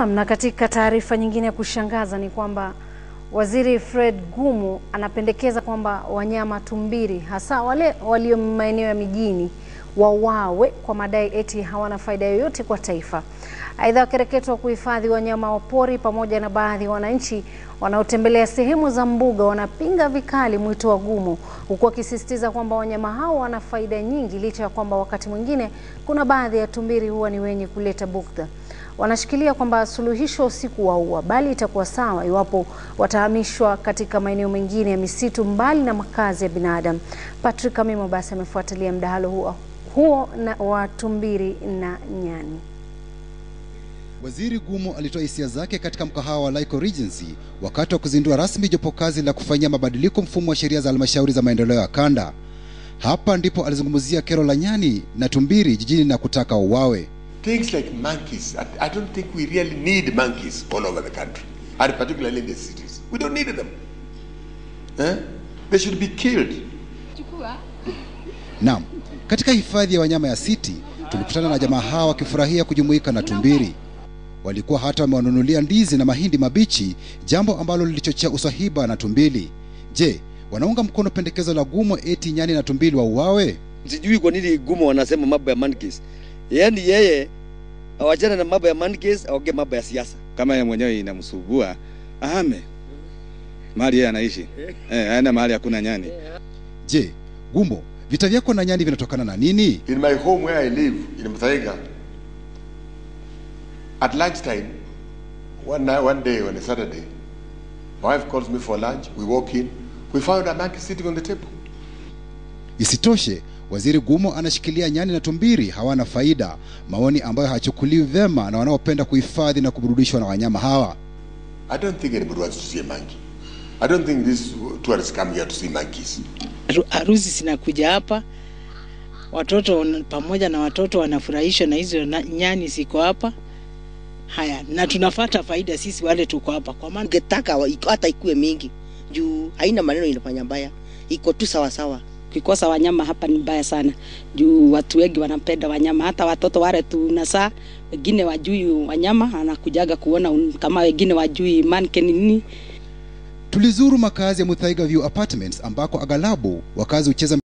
Naam, na katika taarifa nyingine ya kushangaza ni kwamba Waziri Fred Gumu anapendekeza kwamba wanyama tumbiri hasa wale walio maeneo ya mijini wauawe kwa madai eti hawana faida yoyote kwa taifa. Aidha, wakereketwa kuhifadhi wanyama wa pori pamoja na baadhi ya wananchi wanaotembelea sehemu za mbuga wanapinga vikali mwito wa Gumu, huku wakisisitiza kwamba wanyama hao wana faida nyingi, licha ya kwamba wakati mwingine kuna baadhi ya tumbiri huwa ni wenye kuleta bugdha. Wanashikilia kwamba suluhisho si kuwaua, bali itakuwa sawa iwapo watahamishwa katika maeneo mengine ya misitu mbali na makazi ya binadamu. Patrick Amimo basi amefuatilia mdahalo huo, huo na wa tumbiri na nyani. Waziri Gumu alitoa hisia zake katika mkahawa wa Laiko Regency wakati wa kuzindua rasmi jopo kazi la kufanyia mabadiliko mfumo wa sheria za halmashauri za maendeleo ya kanda. Hapa ndipo alizungumzia kero la nyani na tumbiri jijini na kutaka wauawe. Things like monkeys, I, I don't think we really need monkeys all over the country, and particularly in the cities. We don't need them. Eh? They should be killed. Naam, katika hifadhi ya wanyama ya City tulikutana na jamaa hawa wakifurahia kujumuika na tumbiri. Walikuwa hata wamewanunulia ndizi na mahindi mabichi, jambo ambalo lilichochea uswahiba na tumbili. Je, wanaunga mkono pendekezo la Gumu eti nyani na tumbili wauawe? Sijui kwa nini Gumu wanasema mambo ya monkeys. Yaani yeye awachana na mambo ya monkeys, aongee mambo ya siasa. kama yeye mwenyewe inamsubua ahame mahali yeye anaishi eh, aende mahali hakuna nyani. Je, Gumbo, vita vyako na nyani vinatokana na nini? In my home where I live, in Mthaiga, at lunchtime, one, night, one day on a Saturday, my wife calls me for lunch. We walk in, we found a monkey sitting on the table. Isitoshe, Waziri Gumo anashikilia nyani na tumbiri hawana faida, maoni ambayo hayachukuliwi vyema na wanaopenda kuhifadhi na kuburudishwa na wanyama hawa. I don't think anybody wants to see a monkey. I don't think these tourists come here to see monkeys. Haru- harusi zinakuja hapa, watoto wana- pamoja na watoto wanafurahishwa na hizo na- nyani ziko hapa. Haya, na tunafata faida sisi wale tuko hapa, kwa maana ungetaka wa- iko- hata ikuwe mingi juu haina maneno inafanya mbaya, iko tu sawa sawa. Ukikosa wanyama hapa ni mbaya sana, juu watu wengi wanapenda wanyama, hata watoto wale tunasaa, wengine wajui wanyama, anakujaga kuona un- kama wengine wajui manke ni nini. Tulizuru makazi ya Muthaiga View Apartments ambako aghalabu wakazi hucheza